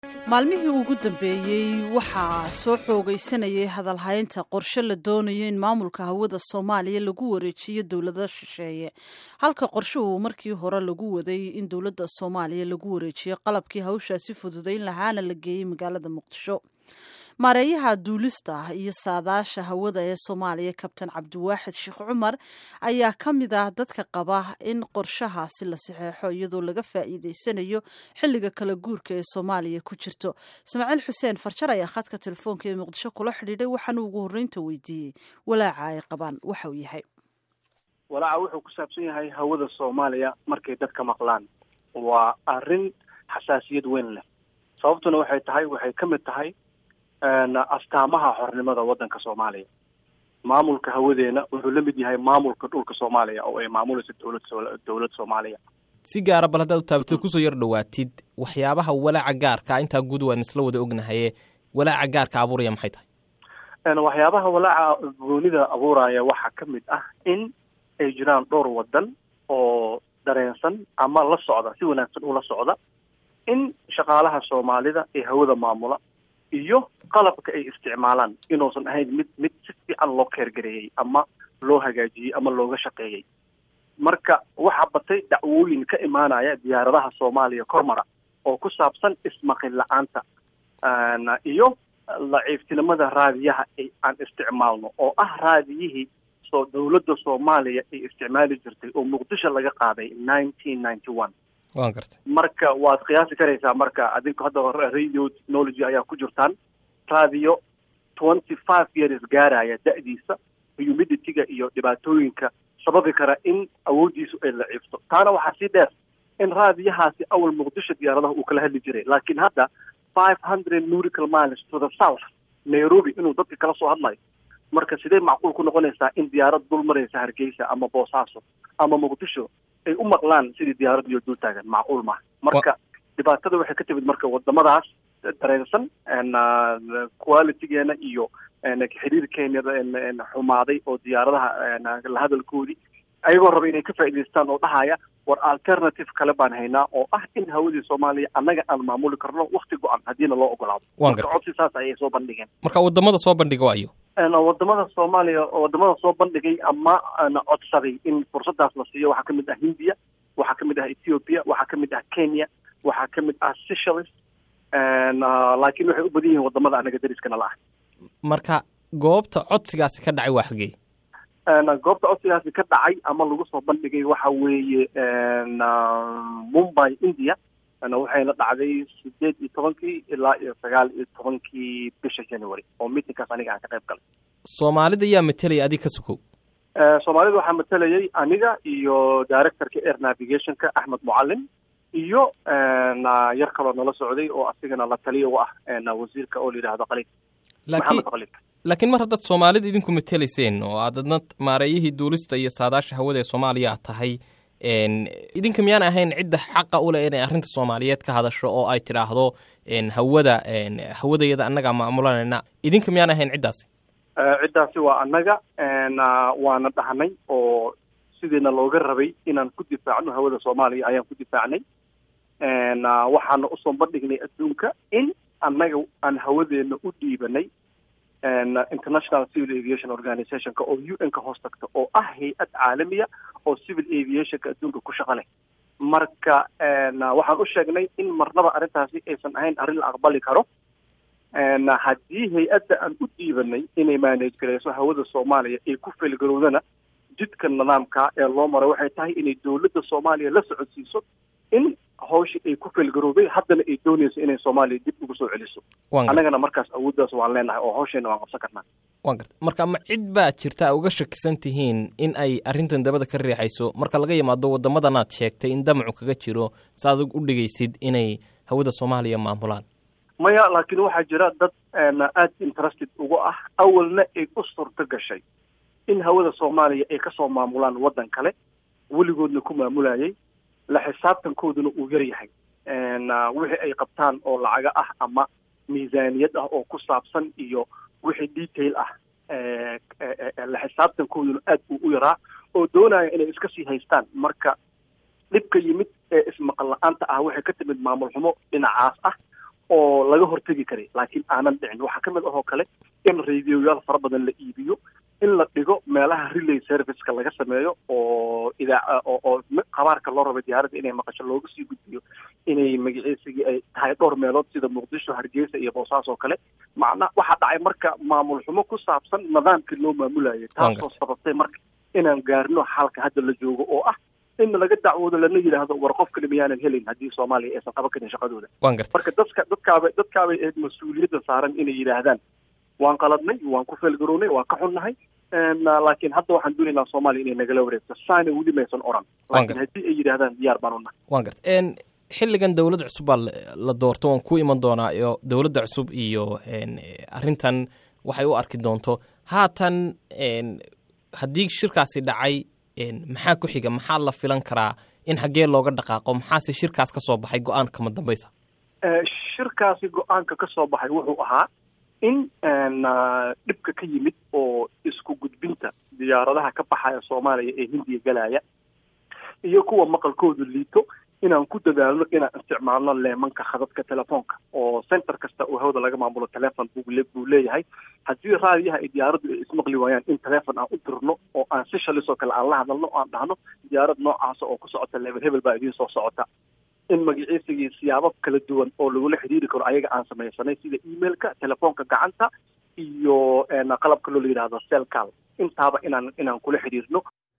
maalmihii ugu dambeeyey waxaa soo xoogaysanayay hadalhaynta qorshe la doonayo in maamulka hawada soomaaliya lagu wareejiyo dowlada shisheeye halka qorshuhu markii hore lagu waday in dowladda soomaaliya lagu wareejiyo qalabkii hawshaasi fududayn lahaana la geeyey magaalada muqdisho maareeyaha duulista iyo saadaasha hawada ee soomaaliya kabtan cabdiwaaxid sheekh cumar ayaa ka mid ah dadka qaba in qorshahaasi la saxeexo iyadoo laga faa'iideysanayo xilliga kala guurka ee soomaaliya ku jirto ismaaciil xuseen farjar ayaa khadka telefoonka ee muqdisho kula xidhiidhay waxaana ugu horreynta weydiiyey walaaca ay qabaan waxa uu yahay walaaca wuxuu ku saabsan yahay hawada soomaaliya markay dadka maqlaan waa arrin xasaasiyad weyn leh sababtuna waxay tahay waxay ka mid tahay astaamaha xornimada waddanka soomaaliya maamulka hawadeena wuxuu la mid yahay maamulka dhulka soomaaliya oo ay maamulaysa dowlad dowlad soomaaliya si gaara bal haddaad u taabtid kusoo yar dhowaatid waxyaabaha walaaca gaarka intaa guud waan isla wada ognahaye walaaca gaarka abuuraya maxay tahay waxyaabaha walaaca goonida abuuraya waxaa ka mid ah in ay jiraan dhowr waddan oo dareensan ama la socda si wanaagsan ula socda in shaqaalaha soomaalida ee hawada maamula iyo qalabka ay isticmaalaan inuusan ahayn mid mid si fiican loo keergareeyey ama loo hagaajiyey ama looga shaqeeyey marka waxaa batay dacwooyin ka imaanaya diyaaradaha soomaaliya kormara oo ku saabsan ismaqin la-aanta iyo daciiftinimada raadiyaha aan isticmaalno oo ah raadiyihii soo dowladda soomaaliya ay isticmaali jirtay oo muqdisho laga qaaday nineteen ninety one waan gartay marka waad qiyaasi karaysaa marka adinku hadda radio technology ayaa ku jirtaan radio twenty five years gaaraya da-diisa humidity-ga iyo dhibaatooyinka sababi kara in awooddiisu ay laciifto taana waxaa sii dheer in raadiyahaasi awal muqdisho diyaaradaha uu kala hadli jiray laakiin hadda five hundred nurical miles to the south nairobi inuu dadka kala soo hadlayo marka sidee macquul ku noqonaysaa in diyaarad dul maraysa hargeysa ama boosaaso ama muqdisho ay u maqlaan sidii diyaarad iyo dul taagan macquul maaha marka dhibaatada waxay ka timid marka wadamadaas dareensan qualitygeena iyo xiriirkeena xumaaday oo diyaaradaha la hadalkoodii ayagoo raba inay ka faa'idaystaan oo dhahaya war alternative kale baan haynaa oo ah in hawadii soomaaliya annaga aan maamuli karno wakti go-an haddiina loo ogolaado marka codsi saas ayay soo bandhigeen marka wadamada soo bandhiga waayo wadamada soomaaliya wadamada soo bandhigay ama codsaday in fursadaas la siiyo waxaa kamid ah hindiya waxaa kamid ah ethiopia waxaa kamid ah kenya waxaa kamid ah seychelles laakiin waxay u badan yihiin wadamada anaga dariskana la ah marka goobta codsigaasi ka dhacay waa xagee goobta codsigaasi ka dhacay ama lagu soo bandhigay waxa weeye mumbai india waxayna dhacday sideed iyo tobankii ilaa iyo sagaal iyo tobankii bisha january oo miitingkaas aniga aan ka qayb galay soomaalida yaa matelaya adig ka sukow soomaalida waxaa matelayay aniga iyo directorka air navigationka axmed mucalin iyo yar kaloo nala socday oo asigana la taliya u ah wasiirka oo la yidhaahdo qaliil maxamed qaliil laakiin mar haddaad soomaalida idinku matelayseen oo aad adna maareeyihii duulista iyo saadaasha hawada ee soomaaliya aad tahay idinka miyaan ahayn cidda xaqa u leh inay arrinta soomaaliyeed ka hadasho oo ay tidhaahdo hawada hawadayada annagaa maamulanayna idinka miyaan ahayn ciddaasi ciddaasi waa annaga waana dhahnay oo sidiina looga rabay inaan ku difaacno hawada soomaaliya ayaan ku difaacnay waxaana usoo bandhignay adduunka in annaga aan hawadeena u dhiibanay international civil aviation organizationka oo u n ka hoos tagta oo ah hay-ad caalamiya oo civil aviationka adduunka ku shaqa leh marka waxaan u sheegnay in marnaba arrintaasi aysan ahayn arrin la aqbali karo haddii hay-adda aan u dhiibanay inay manage garayso hawada soomaaliya ay ku feelgarowdana jidka nidaamka ee loo maro waxay tahay inay dowladda soomaaliya la socodsiiso in hawshii ay ku feelgarowday haddana ay doonayso inay soomaaliya dib ugu soo celiso annagana markaas awooddaas waan leenahay oo hawsheena waan qabsan karnaa waan garta marka ma cid baa jirta a uga shakisan tihiin in ay arrintan dabada ka riixayso marka laga yimaado waddamadanaad sheegtay in damacu kaga jiro si adag u dhigaysid inay hawada soomaaliya maamulaan maya laakiin waxaa jira dad aad interested uga ah awalna ay u surto gashay in hawada soomaaliya ay kasoo maamulaan waddan kale weligoodna ku maamulayay la xisaabtankooduna uu yar yahay wixii ay qabtaan oo lacaga ah ama miisaaniyad ah oo ku saabsan iyo wixii detail ah la xisaabtankooduna aad uu u yaraa oo doonaya inay iska sii haystaan marka dhibka yimid ee ismaqal la-aanta ah waxay ka timid maamul xumo dhinacaas ah oo laga hortegi karay laakiin aanan dhicin waxaa ka mid ahoo kale in radioyaal fara badan la iibiyo in la dhigo meelaha relay serviceka laga sameeyo oo idaaca oo oo qabaarka loo raba diyaaradda inay maqasho looga sii gudbiyo inay magaciisigii ay tahay dhowr meelood sida muqdisho hargeysa iyo boosaas oo kale macna waxaa dhacay marka maamul xumo ku saabsan nidaamkii loo maamulayay taasoo sababtay marka inaan gaarno xalka hadda la joogo oo ah in laga dacwoodo lana yidhaahdo war qof kale miyaanan helin haddii soomaaliya aysan qaban karin shaqadooda marka dadka dadkaabay dadkaabay ahayd mas-uuliyadda saaran inay yidhaahdaan waan qaladnay waan ku feelgarownay waan ka xunnahay laakiin hadda waxaan doonaynaa soomaaliya inay nagala wareegto saana weli maysan oran laakiin haddii ay yidhahdaan diyaar baan unahay wan garta xilligan dowladda cusub baa la doorto waan ku iman doonaa iyo dowladda cusub iyo arrintan waxay u arki doonto haatan haddii shirkaasi dhacay maxaa ku xiga maxaa la filan karaa in xaggee looga dhaqaaqo maxaase shirkaas ka soo baxay go-aanka kama dambaysa shirkaasi go-aanka ka soo baxay wuxuu ahaa in dhibka ka yimid oo isku gudbinta diyaaradaha ka baxaya soomaaliya ee hindiya galaya iyo kuwa maqalkoodu liito inaan ku dadaalno inaan isticmaalno leemanka khadadka telefoonka oo center kasta oo hawada laga maamulo telefon buu leeyahay haddii raadiyaha ay diyaaraddu ay ismaqli waayaan in telefon aan u dirno oo aan si shalisoo kale aan la hadalno o aan dhahno diyaarad noocaasa oo ku socota level hebel baa idiin soo socota in magaciisigii siyaabo kala duwan oo lagula xidhiiri karo ayaga aan samaysanay sida emailka telefoonka gacanta iyo qalabka loo la yidhahdo selcal intaaba inaan inaan kula xidhiirno